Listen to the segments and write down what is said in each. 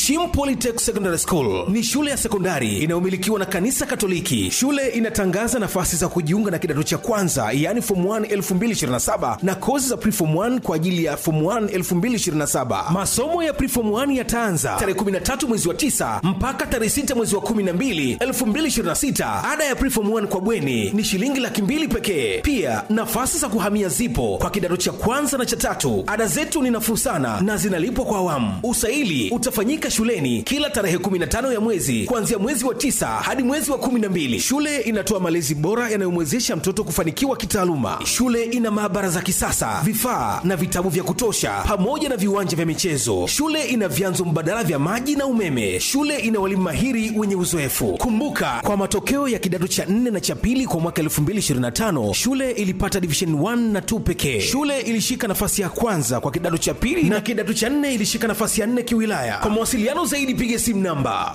Shim Polytech Secondary School ni shule ya sekondari inayomilikiwa na kanisa Katoliki. Shule inatangaza nafasi za kujiunga na kidato cha kwanza, yaani form 1 2027 na kozi za preform 1 kwa ajili ya form 1 2027. Masomo ya preform 1 yataanza tarehe 13 mwezi wa 9 mpaka tarehe 6 mwezi wa 12 2026. Ada ya preform 1 kwa bweni ni shilingi laki mbili pekee. Pia nafasi za kuhamia zipo kwa kidato cha kwanza na cha tatu. Ada zetu ni nafuu sana na zinalipwa kwa awamu. Usaili utafanyika shuleni kila tarehe 15 ya mwezi kuanzia mwezi wa tisa hadi mwezi wa 12. Shule inatoa malezi bora yanayomwezesha mtoto kufanikiwa kitaaluma. Shule ina maabara za kisasa, vifaa na vitabu vya kutosha, pamoja na viwanja vya michezo. Shule ina vyanzo mbadala vya maji na umeme. Shule ina walimu mahiri wenye uzoefu. Kumbuka, kwa matokeo ya kidato cha 4 na cha pili kwa mwaka 2025 shule ilipata division 1 na 2 pekee. Shule ilishika nafasi ya kwanza kwa kidato cha pili na kidato cha 4 ilishika nafasi ya 4 kiwilaya. Kwa mawasiliano zaidi piga simu namba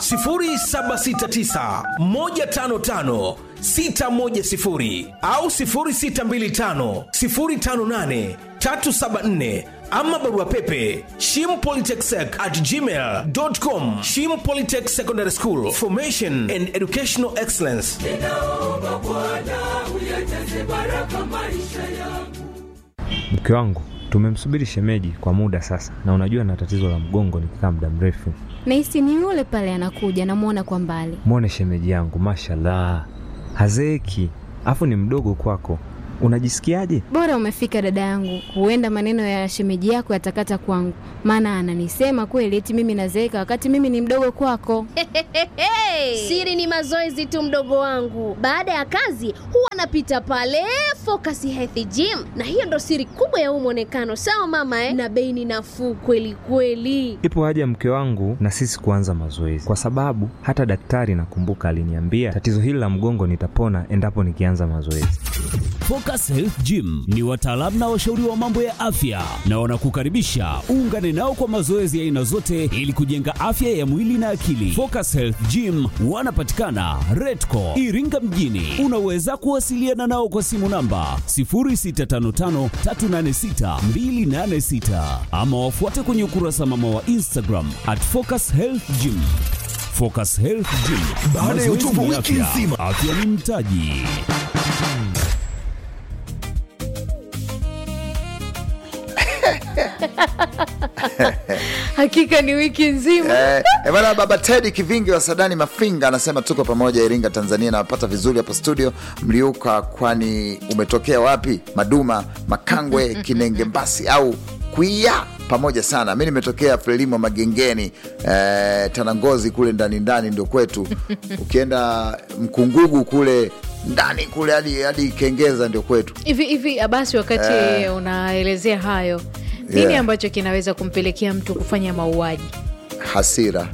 0769 155 610 au 0625 058 374 ama barua pepe shimpolytechsec at gmail.com shim polytech secondary school formation and educational excellence ninaomba Bwana uyajaze baraka maisha yangu. Mke wangu tumemsubiri shemeji kwa muda sasa, na unajua na tatizo la mgongo nikikaa muda mrefu. Nahisi ni yule pale anakuja, namwona kwa mbali. Mwone shemeji yangu, mashallah, hazeeki, afu ni mdogo kwako. Unajisikiaje? Bora umefika dada yangu, huenda maneno ya shemeji yako yatakata kwangu, maana ananisema kweli eti mimi nazeeka wakati mimi ni mdogo kwako. Siri ni mazoezi tu, mdogo wangu. Baada ya kazi huwa anapita pale Focus Health Gym, na hiyo ndo siri kubwa ya huu mwonekano. Sawa mama eh? Na bei ni nafuu kweli kweli. Ipo haja mke wangu na sisi kuanza mazoezi, kwa sababu hata daktari nakumbuka aliniambia tatizo hili la mgongo nitapona endapo nikianza mazoezi. Focus Health Gym ni wataalamu na washauri wa mambo ya afya na wanakukaribisha uungane nao kwa mazoezi ya aina zote ili kujenga afya ya mwili na akili. Focus Health Gym wanapatikana Redco Iringa mjini. Unaweza kuwasiliana nao kwa simu namba 0655386286 ama wafuate kwenye ukurasa mama wa Instagram at Focus Health Gym. Focus Health Gym. Baada ya uchovu Mazoezi ni wiki afya. nzima. Afya ni mtaji. hakika ni wiki nzima Eh, eh, bwana baba Teddy Kivingi wa Sadani Mafinga anasema tuko pamoja Iringa, Tanzania. Nawapata vizuri hapa studio. Mliuka kwani umetokea wapi? Maduma, Makangwe, Kinenge, Mbasi au Kuia? Pamoja sana. Mi nimetokea Frelimo Magengeni, eh, Tanangozi kule ndani ndani ndio kwetu. Ukienda Mkungugu kule ndani kule hadi hadi Kengeza ndio kwetu. hivi hivi abasi wakati unaelezea hayo nini Yeah. ambacho kinaweza kumpelekea mtu kufanya mauaji Hasira,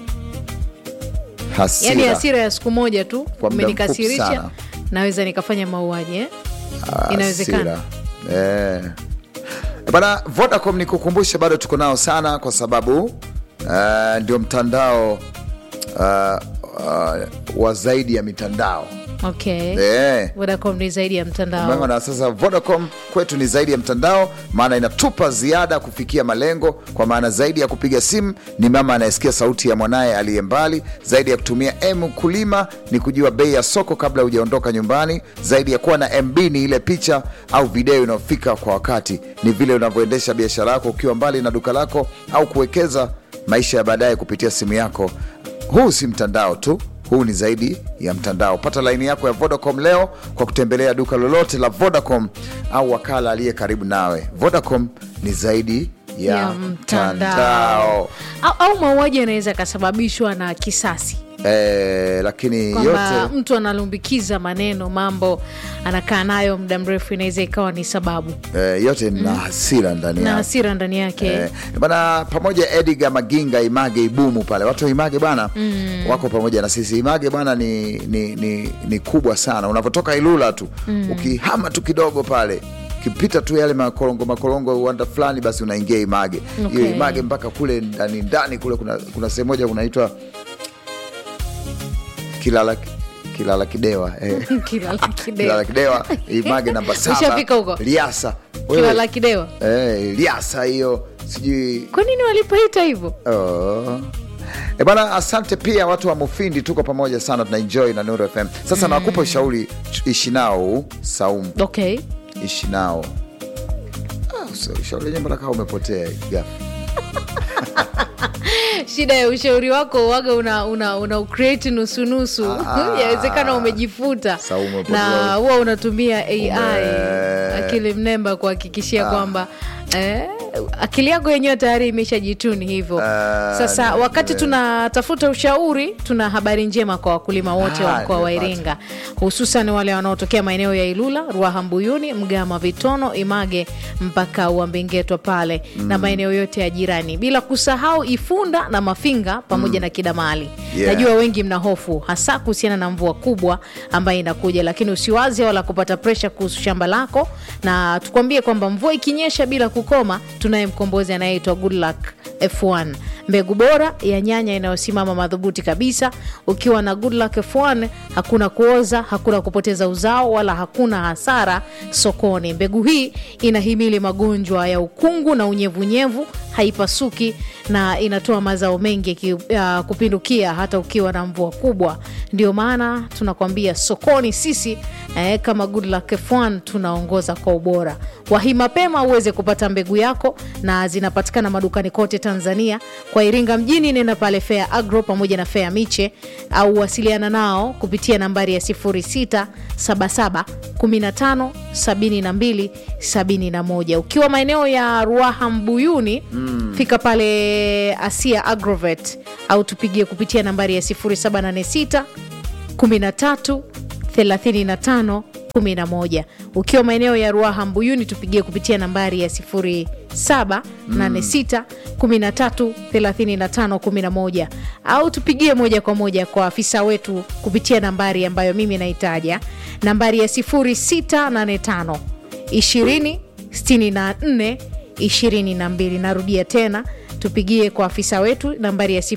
hasira, yaani hasira ya siku moja tu muda mfupi umenikasirisha sana. naweza nikafanya mauaji eh? Hasira. inawezekana Eh. Bana, Vodacom ni kukumbusha, bado tuko nao sana kwa sababu eh, ndio mtandao uh, uh, wa zaidi ya mitandao okay eh. Vodacom ni zaidi ya Umeona, mtandao na sasa Vodacom kwetu ni zaidi ya mtandao, maana inatupa ziada kufikia malengo, kwa maana zaidi ya kupiga simu ni mama anayesikia sauti ya mwanaye aliye mbali, zaidi ya kutumia M kulima ni kujua bei ya soko kabla hujaondoka nyumbani, zaidi ya kuwa na MB ni ile picha au video inayofika kwa wakati, ni vile unavyoendesha biashara yako ukiwa mbali na duka lako au kuwekeza maisha ya baadaye kupitia simu yako. Huu si mtandao tu huu ni zaidi ya mtandao. Pata laini yako ya Vodacom leo kwa kutembelea duka lolote la Vodacom au wakala aliye karibu nawe. Vodacom ni zaidi ya, Ya mtandao, au, au mauaji yanaweza yakasababishwa na kisasi Eh, lakini kwamba yote mtu analumbikiza maneno mambo anakaa nayo muda mrefu inaweza ikawa ni sababu eh, yote na hasira ndani na yake. hasira ndani yake Eh, bana pamoja Edgar Maginga Image Ibumu pale watu wa Image bana wako pamoja na sisi. Image bana ni, ni, ni, ni kubwa sana, unavyotoka Ilula tu ukihama tu kidogo pale ukipita tu yale makorongo makorongo uwanda fulani, basi unaingia Image hiyo Okay. Image mpaka kule ndani ndani kule kuna, kuna sehemu moja kunaitwa Kilala Kilala Kidewa eh. Kilala Kidewa. Kilala Kidewa Image namba saba Ushafika huko? Liasa Wewe- Kilala Kidewa Eh, liasa hiyo sijui kwa nini walipaita hivyo Oh. E bana, asante pia watu wa Mufindi, tuko pamoja sana, tunaenjoy na Nuru FM. Sasa nakupa ushauri, ishi nao huu, Saumu, okay ishi nao. Ah, usa- ushauri wenyewe mbona kama umepotea ghafla? shida ya ushauri wako waga una, una, una ucreate nusunusu Ah. yawezekana umejifuta Saumu hapo na ndio. huwa unatumia ai Ume- akili mnemba kuhakikishia kwamba eh, akili yako yenyewe tayari imeshajituni hivyo Ah, sasa ni- wakati ni- tunatafuta ushauri tuna habari njema kwa wakulima wote wa Ah, mkoa wa nimepata. iringa hususan wale wanaotokea maeneo ya ilula ruaha mbuyuni mgama vitono image mpaka uambingetwa pale na maeneo yote ya jirani bila kusahau ifunda na mafinga pamoja na kidamali Yeah. najua wengi mna hofu hasa kuhusiana na mvua kubwa ambayo inakuja lakini usiwaze wala kupata presha kuhusu shamba lako na tukwambie kwamba mvua ikinyesha bila kukoma tunaye mkombozi anayeitwa goodluck f1 mbegu bora ya nyanya inayosimama madhubuti kabisa ukiwa na goodluck f1 hakuna kuoza hakuna kupoteza uzao wala hakuna hasara sokoni mbegu hii inahimili magonjwa ya ukungu na unyevunyevu haipasuki na inatoa mazao mengi ki, uh, kupindukia hata ukiwa na mvua kubwa ndio maana tunakwambia sokoni sisi eh, kama Goodluck F1 tunaongoza kwa ubora wahi mapema uweze kupata mbegu yako na zinapatikana madukani kote tanzania kwa iringa mjini nenda pale fea agro pamoja na fea miche au wasiliana nao kupitia nambari ya 0677 15 72 71 ukiwa maeneo ya ruaha mbuyuni mm. fika pale asia agrovet au tupigie kupitia nambari ya 0786 13 35 11 ukiwa maeneo ya ruaha mbuyuni tupigie kupitia nambari ya 0786 13 35 11 au tupigie moja kwa moja kwa afisa wetu kupitia nambari ambayo mimi naitaja nambari ya 0685 20 64 22 narudia tena tupigie kwa afisa wetu nambari ya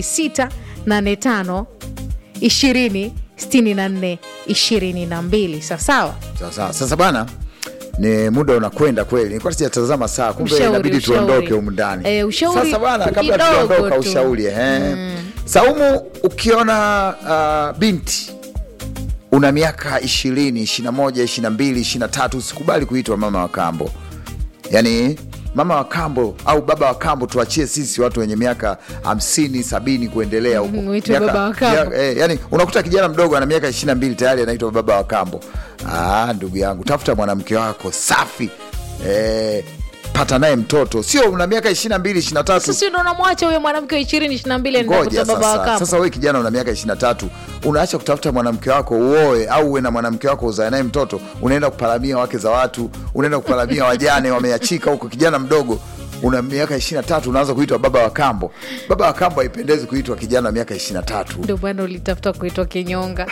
0685 20 64 22 sawasawa Sasa, sasa bana ni muda unakwenda kweli, nilikuwa sijatazama saa, kumbe Ushauri, inabidi ushauri. tuondoke humu ndani. Eh, ushauri Sasa bana, kabla kidogo tujaondoka, tu. ushauri eh. Saumu, ukiona uh, binti una miaka ishirini, ishiri na moja, ishiri na mbili, ishiri na tatu, usikubali kuitwa mama wa kambo. Yani mama wa kambo au baba wa kambo tuachie sisi watu wenye miaka hamsini, sabini kuendelea huko. Mhm, uitwe Miaka- baba wa kambo. ya- eh, yani unakuta kijana mdogo ana miaka ishiri na mbili tayari anaitwa baba wa kambo. Ah, ndugu yangu, tafuta mwanamke wako safi eh, pata naye mtoto, sio una miaka ishiri na mbili, ishiri na tatu sisi ndo namwacha huyo mwanamke wa ishirini ishiri na mbili ngoja anakuta baba wa sasa. kambo Sasa wewe kijana una miaka 23 unaacha kutafuta mwanamke wako uoe, au uwe na mwanamke wako uzae naye mtoto, unaenda kuparamia wake za watu, unaenda kuparamia wajane wameachika huko. Kijana mdogo una miaka 23 unaanza kuitwa baba wa kambo. Baba wa kambo haipendezi kuitwa kijana wa miaka 23. ndio bwana ulitafuta kuitwa kinyonga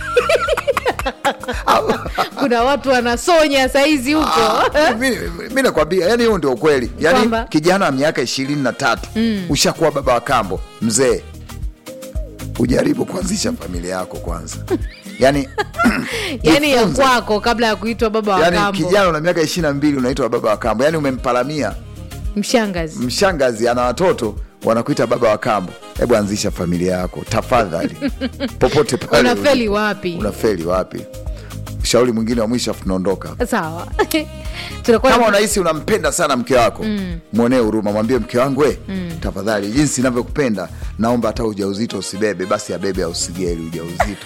kuna watu wanasonya saizi huko Ah, mi- mi nakwambia, yani huo ndio ukweli. Yani Kwamba? kijana wa miaka ishirini na tatu ushakuwa baba wa kambo, mzee, ujaribu kuanzisha familia yako kwanza. Yani yani ya jifunze. kwako kabla ya kuitwa baba wa yani kambo kijana una miaka ishiri na mbili unaitwa baba wa kambo, yani umempalamia mshangazi mshangazi ana watoto wanakuita baba wa kambo. Hebu anzisha familia yako tafadhali, popote pale unafeli ulipo. wapi Unafeli wapi? Ushauri mwingine wa mwisho, afu tunaondoka. sawa tunakuwa Kama unahisi unampenda sana mke wako mwonee huruma, mwambie mke wangu we, tafadhali, jinsi inavyokupenda naomba hata ujauzito usibebe, basi abebe au usigeli ujauzito.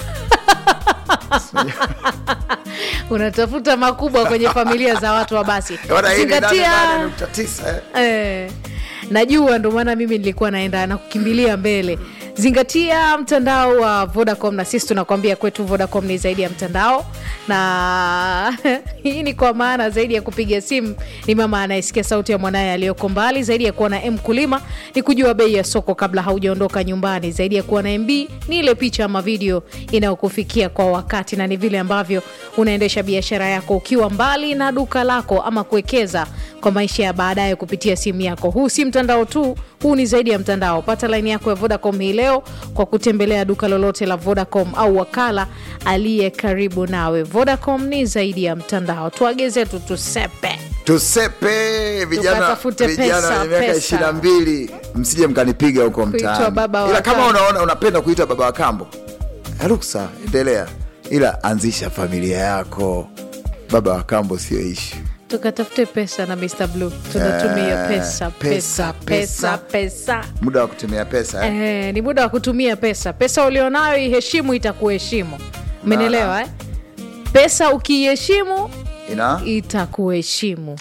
unatafuta makubwa kwenye familia za watu wa basi Bwana, hii ni zingatia 88.9, eh. Eh, najua ndo maana mimi nilikuwa naenda na kukimbilia mbele zingatia mtandao wa vodacom na sisi tunakwambia kwetu vodacom ni zaidi ya mtandao na hii ni kwa maana zaidi ya kupiga simu ni mama anayesikia sauti ya mwanaye aliyoko mbali zaidi ya kuwa na mkulima ni kujua bei ya soko kabla haujaondoka nyumbani zaidi ya kuwa na mb ni ile picha ama video inayokufikia kwa wakati na ni vile ambavyo unaendesha biashara yako ukiwa mbali na duka lako ama kuwekeza kwa maisha ya baadaye kupitia simu yako huu si mtandao tu huu ni zaidi ya mtandao pata laini yako ya vodacom hii leo kwa kutembelea duka lolote la vodacom au wakala aliye karibu nawe vodacom ni zaidi ya mtandao tuageze tu tusepe tusepe vijana Tukatafute vijana pesa, wenye miaka pesa. ishirini na mbili msije mkanipiga huko Kuitwa mtaani baba wa ila kama kambo. unaona unapenda kuitwa baba wa kambo ruksa endelea ila anzisha familia yako baba wa kambo sio ishu tukatafute pesa na Mr. Blue tunatumia Eh, pesa pesa pesa, pesa pesa muda wa kutumia pesa eh? Eh, ni muda wa kutumia pesa pesa ulionayo iheshimu itakuheshimu umenielewa eh? pesa ukiiheshimu ina itakuheshimu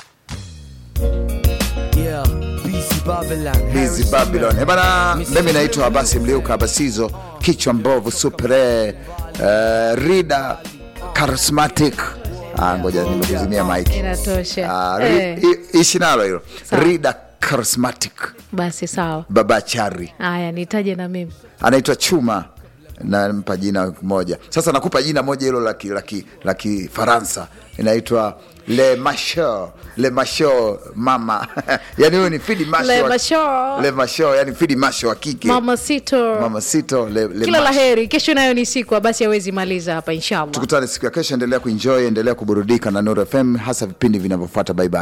Yeah, busy Babylon. Busy Babylon. Eh, bana, mimi naitwa Abasi Mliuka Abasizo, kichwa mbovu supre uh, rida charismatic. Ah, ngoja nimekuzimia mic. inatosha Ah, ri- eh, i- ishi nalo hilo. Sawa. Rida charismatic. basi sawa Baba Chari. haya nitaje na mimi Anaitwa Chuma nampa jina moja. Sasa nakupa jina moja hilo la ki- la ki- la Kifaransa inaitwa Le Macho, Le Macho mama. yani huyo ni Fidi Masho. Le wa- Macho. Le Macho, yani Fidi Masho wa kike. mama sito Mama Sito le, le kila la Macho. heri kesho nayo ni siku basi awezi maliza hapa inshallah Tukutane siku ya kesho, endelea kuenjoy, endelea kuburudika na Nuru FM, hasa vipindi vinavyofuata. Bye bye.